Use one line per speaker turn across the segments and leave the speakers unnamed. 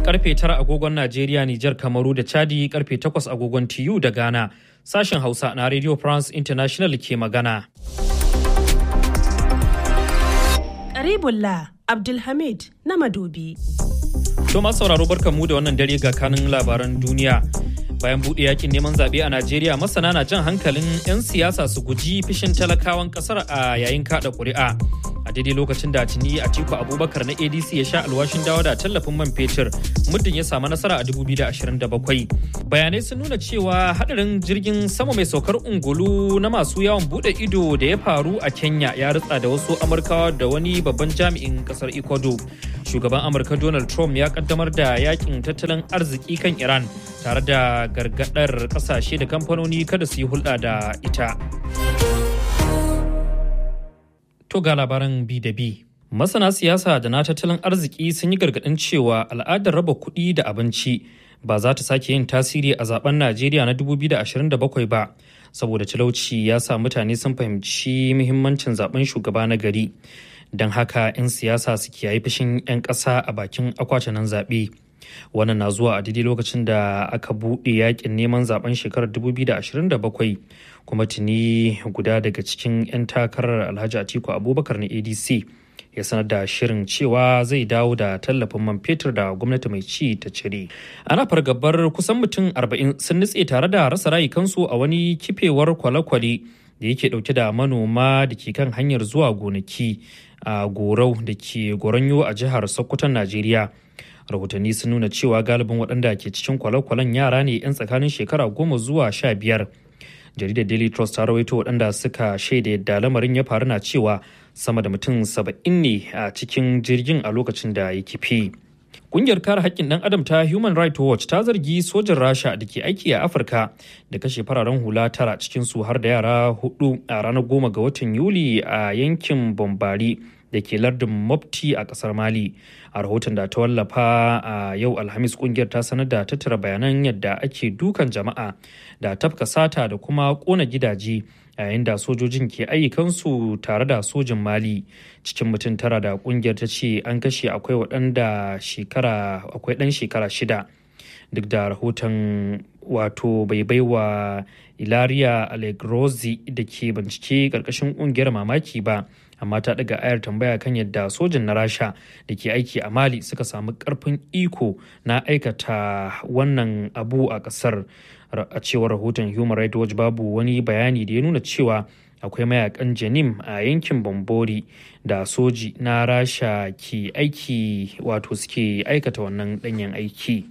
karfe 9 agogon Najeriya, Nijar, Kamaru da Chadi karfe 8 agogon TU da Ghana. Sashen Hausa na Radio France International ke magana.
Karibullah Abdulhamid na Madobi.
To masu sauraro barkanmu da wannan dare ga kanin labaran duniya. Bayan buɗe yakin neman zaɓe a Najeriya masana na jan hankalin 'yan siyasa su guji fishin talakawan ƙasar a yayin kaɗa ƙuri'a. A daidai lokacin da tuni Atiku Abubakar na ADC ya sha alwashin dawo da tallafin man fetur muddin ya samu nasara a 2027. Bayanai sun nuna cewa hadarin jirgin sama mai saukar ungulu na masu yawon buɗe ido da ya faru a Kenya ya ritsa da wasu Amurkawa da wani babban jami'in ƙasar Ecuador. Shugaban Amurka Donald Trump ya kaddamar da yakin tattalin arziki kan Iran tare da gargadar kasashe da kamfanoni kada su yi hulɗa da ita. To ga labaran bi da bi. Masana siyasa da na tattalin arziki sun yi gargaɗin cewa al'adar raba kuɗi da abinci ba za ta sake yin tasiri a zaben Najeriya na 2027 ba, saboda talauci ya sa mutane sun fahimci muhimmancin zaben shugaba na gari. Don haka 'yan siyasa su kiyaye fushin 'yan ƙasa a bakin akwatunan zaɓe. wannan na zuwa a daidai lokacin da aka buɗe yakin neman zaben shekarar 2027 kuma tuni guda daga cikin 'yan takarar alhaji atiku abubakar na adc ya sanar da shirin cewa zai dawo da tallafin man fetur da gwamnati mai ci ta cire ana fargabar kusan mutum 40 sun nutse tare da rasa rayukansu a wani kifewar kwale-kwale da yake dauke da manoma da ke kan hanyar zuwa gonaki a gorau da ke goronyo a jihar sokoton najeriya rahotanni sun nuna cewa galibin waɗanda ke cikin kwale-kwalen yara ne 'yan tsakanin shekara goma zuwa sha biyar jaridar daily trust ta rawaito waɗanda suka shaida yadda lamarin ya faru na cewa sama da mutum saba'in ne a cikin jirgin a lokacin da ya kifi Ƙungiyar kare haƙƙin ɗan adam ta Human Rights Watch ta zargi sojin Rasha da ke aiki a Afirka da kashe fararen hula tara cikin su har da yara hudu a ranar goma ga watan Yuli a yankin Bombari da ke lardin Mopti a kasar Mali. A rahoton da ta wallafa a yau Alhamis kungiyar ta sanar da tattara bayanan yadda ake dukan jama'a da tafka sata da kuma kona gidaje yayin da sojojin ke ayyukansu tare da sojin Mali. Cikin mutum tara da kungiyar ta ce an kashe akwai waɗanda shekara akwai ɗan shekara shida. Duk da rahoton wato bai baiwa Ilaria Allegrozi da ke bincike ƙarƙashin ƙungiyar mamaki ba. amma ta daga ayar tambaya kan yadda sojin na rasha da ke aiki a mali suka samu karfin iko na aikata wannan abu a kasar a cewar rahoton human rights watch babu wani bayani da ya nuna cewa akwai mayakan janim a yankin bambori da soji na rasha ke aiki wato suke aikata wannan danyen aiki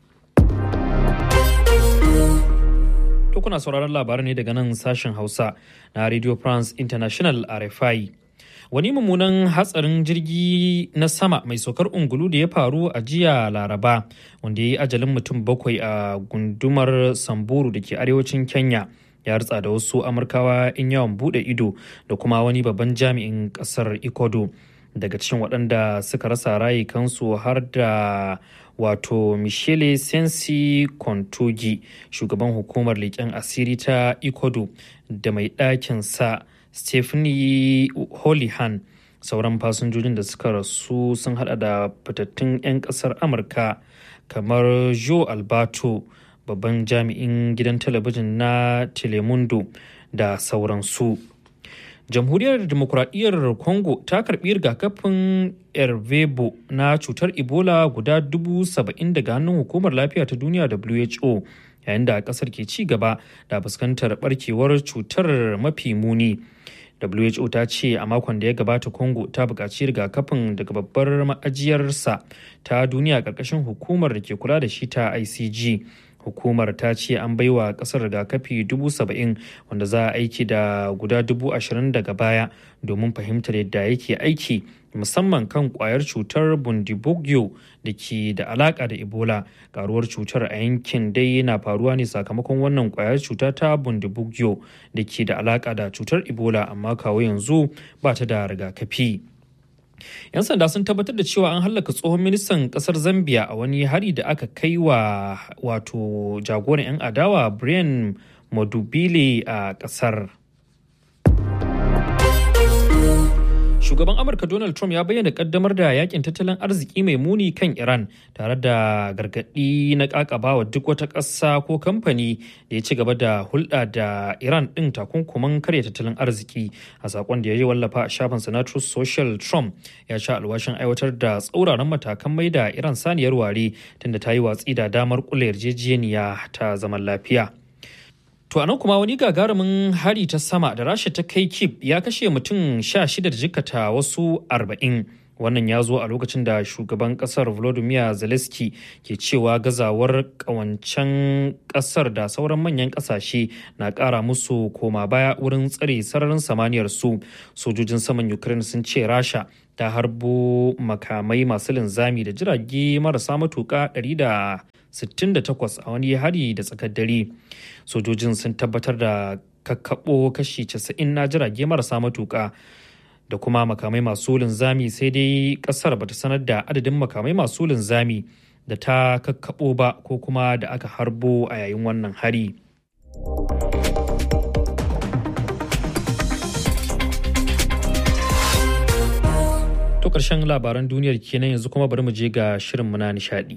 to kuna sauraron labarai ne daga nan sashen hausa na radio france international rfi wani mummunan hatsarin jirgi na sama mai saukar ungulu da ya faru a jiya laraba wanda ya yi ajalin mutum bakwai a gundumar samburu da ke arewacin kenya ya ritsa da wasu amurkawa in yawon bude ido da kuma wani babban jami'in kasar ecuador daga cikin waɗanda suka rasa rayukansu har da wato michele sensi kontogi shugaban hukumar leƙen asiri ta ecuador da mai ɗakin sa Stephanie Holihan sauran fasinjojin da suka rasu sun hada da fitattun 'yan kasar Amurka kamar Joe Alberto babban jami'in gidan talabijin na Telemundo da sauransu. Jamhuriyar Demokuraɗiyyar Congo ta karɓi rigakafin Ervebo na cutar Ebola guda dubu saba'in daga hannun hukumar lafiya ta duniya WHO yayin da ƙasar ke ci gaba da fuskantar barkewar cutar mafi muni. WHO ta ce a makon da ya gabata Congo ta buƙaci rigakafin daga babbar ma'ajiyarsa ta duniya ƙarƙashin hukumar da ke kula da shi ta ICG. Hukumar ta ce an baiwa ƙasar rigakafi dubu saba'in wanda za a aiki da guda dubu ashirin daga baya domin fahimtar yadda yake aiki musamman kan kwayar cutar bundibugyo da ke da alaka da ebola karuwar cutar a yankin dai na faruwa ne sakamakon wannan kwayar cuta ta bundibugyo da ke da alaka da cutar ebola amma kawo yanzu ba ta da rigakafi 'yan sanda sun tabbatar da cewa an hallaka tsohon ministan kasar zambia a wani hari da aka kai wa wato jagoran 'yan adawa brian madubile a kasar Shugaban Amurka Donald Trump ya bayyana kaddamar da yakin tattalin arziki mai muni kan Iran tare da gargaɗi na ƙaƙabawa duk wata ƙasa ko kamfani da ya ci gaba da hulɗa da Iran ɗin takunkuman karya tattalin arziki. A saƙon da ya yi wallafa a shafin na Truth Social Trump ya sha alwashin aiwatar da tsauraran matakan mai da Iran saniyar ware tunda ta yi watsi da damar kula yarjejeniya ta zaman lafiya. To anan kuma wani gagarumin hari ta sama da rasha ta kai kip ya kashe mutum sha shida da jikata wasu arba'in. Wannan ya zo a lokacin da shugaban kasar Volodymyr Zelensky ke cewa gazawar kawancen kasar da sauran manyan kasashe na kara musu koma baya wurin tsare sararin samaniyar su. Sojojin saman Ukraine sun ce rasha ta harbo makamai masu linzami da jirage marasa matuka 168 a wani hari da tsakar dare. sojojin sun tabbatar da kakkaɓo kashi 90 na jirage marasa matuƙa da kuma makamai masu linzami sai dai ƙasar bata sanar da adadin makamai masu linzami da ta kakkaɓo ba ko kuma da aka harbo a yayin wannan hari. To ƙarshen labaran duniyar kenan yanzu kuma bari mu je ga shirinmu na nishaɗi.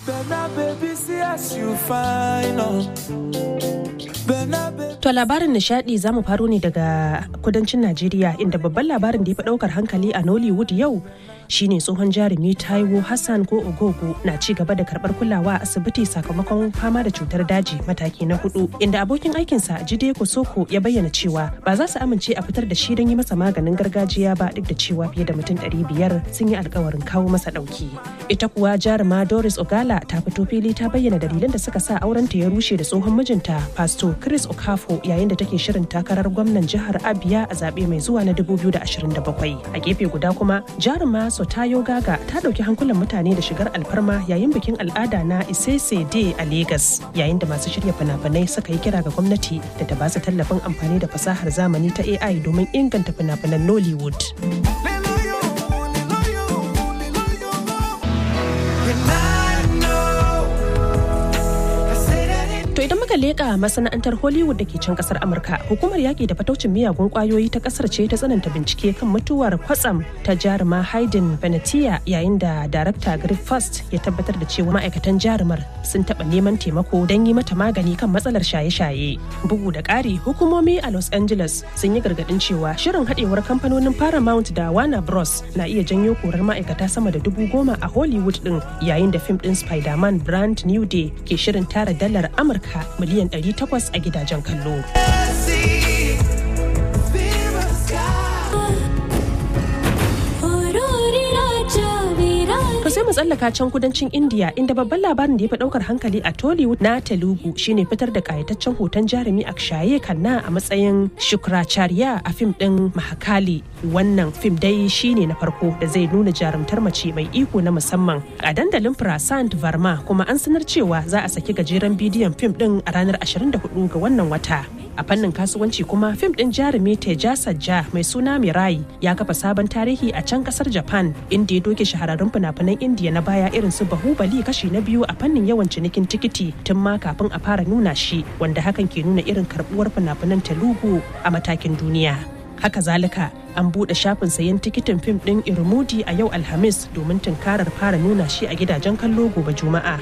To labarin nishadi za mu faro ne daga kudancin Najeriya inda babban labarin da ya fi daukar hankali a Nollywood yau shine tsohon jarumi Taiwo Hassan ko Ogogo na ci gaba da karbar kulawa a asibiti sakamakon fama da cutar daji mataki na hudu inda abokin aikinsa Jide Kosoko ya bayyana cewa ba za su amince a fitar da shi don yi masa maganin gargajiya ba duk da cewa fiye da mutum ɗari biyar sun yi alkawarin kawo masa ɗauki. Ita kuwa jaruma Doris Ogala ta fito fili ta bayyana dalilan da suka sa aurenta ya rushe da tsohon mijinta Pastor Chris Okafo yayin da take shirin takarar gwamnan jihar Abia a zaɓe mai zuwa na 2027. A gefe guda kuma jaruma Sotayo Gaga ta ɗauki hankulan mutane da shigar alfarma yayin bikin al'ada na Isese Day a Legas yayin da masu shirya fina-finai suka yi kira ga gwamnati da ta ba su tallafin amfani da fasahar zamani ta AI domin inganta fina-finan Nollywood. To idan muka leƙa masana'antar Hollywood da ke can kasar Amurka, hukumar yaƙi da fataucin miyagun ƙwayoyi ta ƙasar ce ta tsananta bincike kan mutuwar kwatsam ta jaruma Hayden Venetia yayin da darakta Greg First ya tabbatar da cewa ma'aikatan jarumar sun taɓa neman taimako don yi mata magani kan matsalar shaye-shaye. Bugu da ƙari, hukumomi a Los Angeles sun yi gargaɗin cewa shirin haɗewar kamfanonin Paramount da Warner Bros na iya janyo korar ma'aikata sama da dubu goma a Hollywood ɗin yayin da fim ɗin Spider-Man Brand New Day ke shirin tara dalar Amurka Amurka miliyan 800 a gidajen kallo. To sai mu tsallaka can kudancin India inda babban labarin da ya fi daukar hankali a Tollywood na Telugu shine fitar da kayataccen hoton jarumi Akshaye Khanna a matsayin Shukracharya a fim din Mahakali. Wannan fim dai shine na farko da zai nuna jarumtar mace mai iko na musamman a dandalin Prasant Varma kuma an sanar cewa za a saki gajeren bidiyon fim din a ranar 24 ga wannan wata. A fannin kasuwanci kuma fim din jarumi Teja Sajja mai suna Mirai ya kafa sabon tarihi a can kasar Japan inda ya doke shahararrun fina-finan Indiya na baya irin su Bahubali kashi na biyu a fannin yawan cinikin tikiti tun ma kafin a fara nuna shi wanda hakan ke nuna irin karbuwar fina-finan Telugu a matakin duniya. Haka zalika an buɗe shafin sayan tikitin fim ɗin Irmudi a yau Alhamis domin tunkarar fara nuna shi a gidajen kallo gobe Juma'a.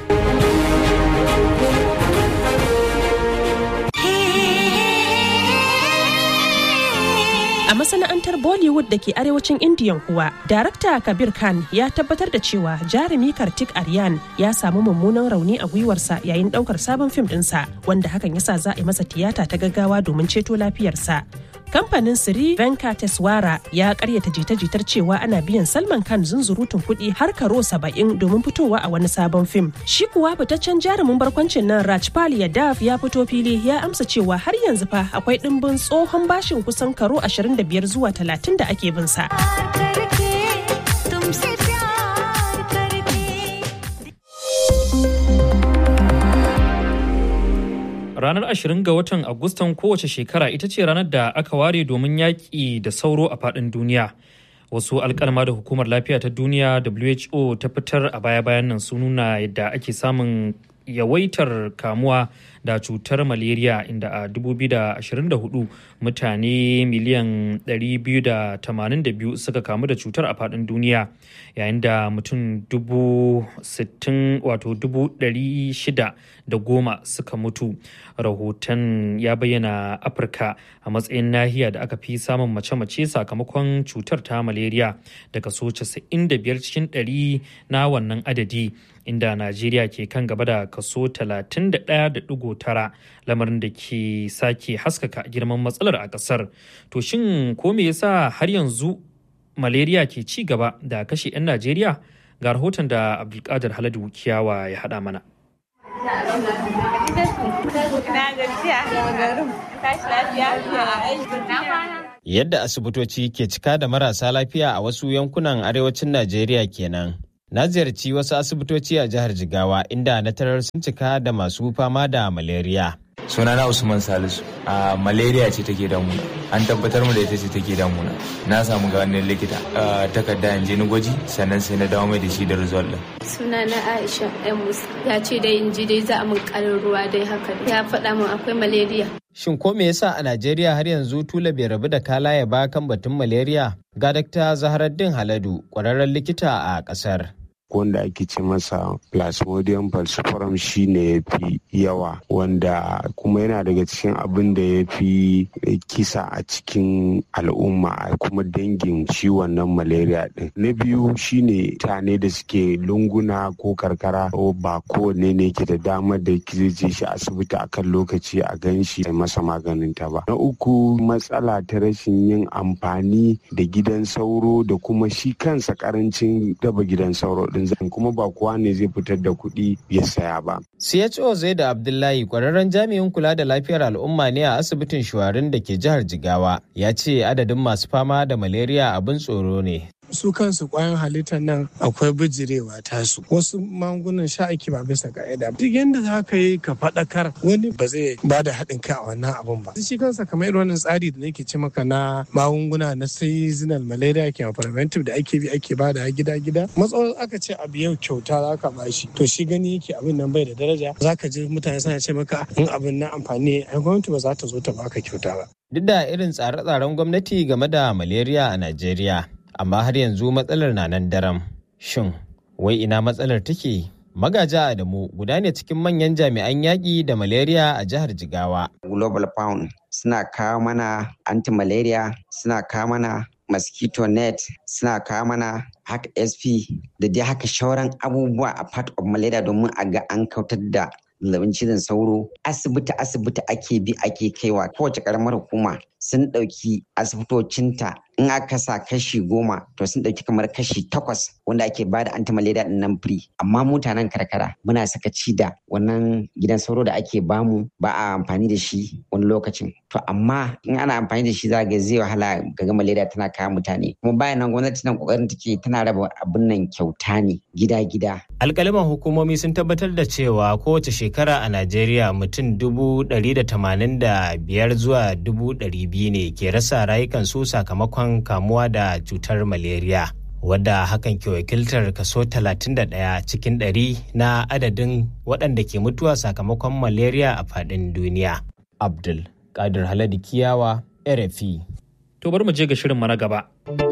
A masana'antar Bollywood da ke arewacin Indiyan kuwa, Darakta Kabir Khan ya tabbatar da cewa jarumi Kartik Aryan ya samu mummunan rauni a gwiwarsa yayin daukar sabon fim ɗinsa, wanda hakan yasa za a yi masa tiyata ta gaggawa domin ceto lafiyarsa. Kamfanin Siri Venkateswara ya karyata jita-jitar cewa ana biyan Salman Khan zunzurutun kuɗi har karo saba'in domin fitowa a wani sabon fim. Shi kuwa fitaccen jarumin barkwancin nan Rajpal Yadav ya fito fili ya amsa cewa har yanzu fa akwai ɗimbin tsohon bashin kusan karo 25 zuwa 30 da ake bin sa.
Ranar 20 ga watan Agustan kowace shekara ita ce ranar da aka ware domin yaƙi da sauro a faɗin duniya. Wasu alkalma da hukumar lafiya ta duniya WHO ta fitar a baya-bayan nan sun nuna yadda ake samun yawaitar kamuwa da cutar malaria inda a 2024 mutane miliyan 282 suka kamu da cutar a faɗin duniya yayin da mutum 60 wato 600 da goma suka mutu rahoton ya bayyana afirka a matsayin nahiya da aka fi samun mace-mace sakamakon cutar ta malaria da kaso 95 cikin 100 na wannan adadi inda najeriya ke kan gaba da kaso 31.9 lamarin da ke sake haskaka girman matsalar a kasar to shin ko me yasa har yanzu malaria ke ci gaba da kashe 'yan najeriya ga rahoton da abdulkadir haladu kiyawa ya hada mana
Yadda asibitoci ke cika da marasa lafiya a wasu yankunan arewacin Najeriya kenan. Na ziyarci wasu asibitoci a jihar Jigawa inda na tarar sun cika da masu fama da malaria.
sunana usman salisu a malaria ce take damuna an tabbatar mu da ita ce take damuna na samu ga wannan likita takarda in je ni gwaji sannan sai na dawo mai da shi da result din
sunana aisha yan musa ya ce dai in ji dai za a min karin ruwa dai haka ya faɗa min akwai malaria
Shin ko me yasa a Najeriya har yanzu tula bai rabu da kalaya ba kan batun malaria? Ga Dr. Zaharaddin Haladu, ƙwararren likita a ƙasar.
wanda ake ce masa plasmodium falciparum shi ne ya fi yawa wanda kuma yana daga cikin abin da ya fi kisa a cikin al'umma a kuma dangin shi wannan malaria din na biyu shine tane da suke lunguna ko karkara ba kowanne ne ke da damar da zai je shi asibiti akan lokaci a gan shi masa maganin ta ba na uku matsala ta rashin yin amfani da gidan sauro da kuma shi kansa karancin daba gidan sauro din zan kuma ba kowa ne zai fitar da kuɗi ya saya ba.
CHO zai da Abdullahi kwararren jami'in kula da lafiyar al'umma ne a asibitin shuwarin da ke jihar Jigawa ya ce adadin masu fama da malaria abin tsoro ne.
su kansu kwayan halittar nan akwai bijirewa tasu wasu magungunan sha ake ba bisa ka'ida duk yadda za ka yi ka faɗakar wani ba zai ba da haɗin kai a wannan abun ba shi kansa kamar irin wannan tsari da nake ce maka na magunguna na seasonal malaria ke preventive da ake bi ake ba da gida gida matsawar aka ce abu yau kyauta za ka ba shi to shi gani yake abin nan bai da daraja za ka ji mutane suna ce maka in abin na amfani ai gwamnati ba za ta zo ta baka kyauta ba
Duk da irin tsare-tsaren gwamnati game da malaria a Najeriya, amma har yanzu matsalar na nan daram. Shin, wai ina matsalar take? Magaja Adamu guda ne cikin manyan jami'an yaƙi da malaria a jihar Jigawa.
Global Pound suna kawo mana anti-malaria, suna kawo mana mosquito net, suna kawo mana haka SP da dai haka shauran abubuwa a part of malaria domin a ga an kautar da zazzabin cizon sauro asibiti asibiti ake bi ake kaiwa kowace karamar hukuma sun ɗauki asibitocinta in aka sa kashi goma to sun ɗauki kamar kashi takwas wanda ake bada anti-malaria din nan free amma mutanen karkara muna saka ci da wannan gidan sauro da ake bamu ba a amfani da shi wani lokacin to amma in ana amfani da shi za ga zai wahala ga malaria tana kawo mutane kuma bayan nan gwamnati nan kokarin take tana raba abin nan kyauta ne gida-gida
Alƙaliman hukumomi sun tabbatar da cewa kowace shekara a Najeriya mutum dubu ɗari da tamanin da biyar zuwa dubu ɗari biyu ne ke rasa rayukansu sakamakon kamuwa da cutar malaria. wadda hakan ke wakiltar kaso 31 cikin ɗari na adadin waɗanda ke mutuwa sakamakon malaria a faɗin duniya. Abdul Kadir Haladi Kiyawa, RFI.
To bari mu je ga shirin na gaba.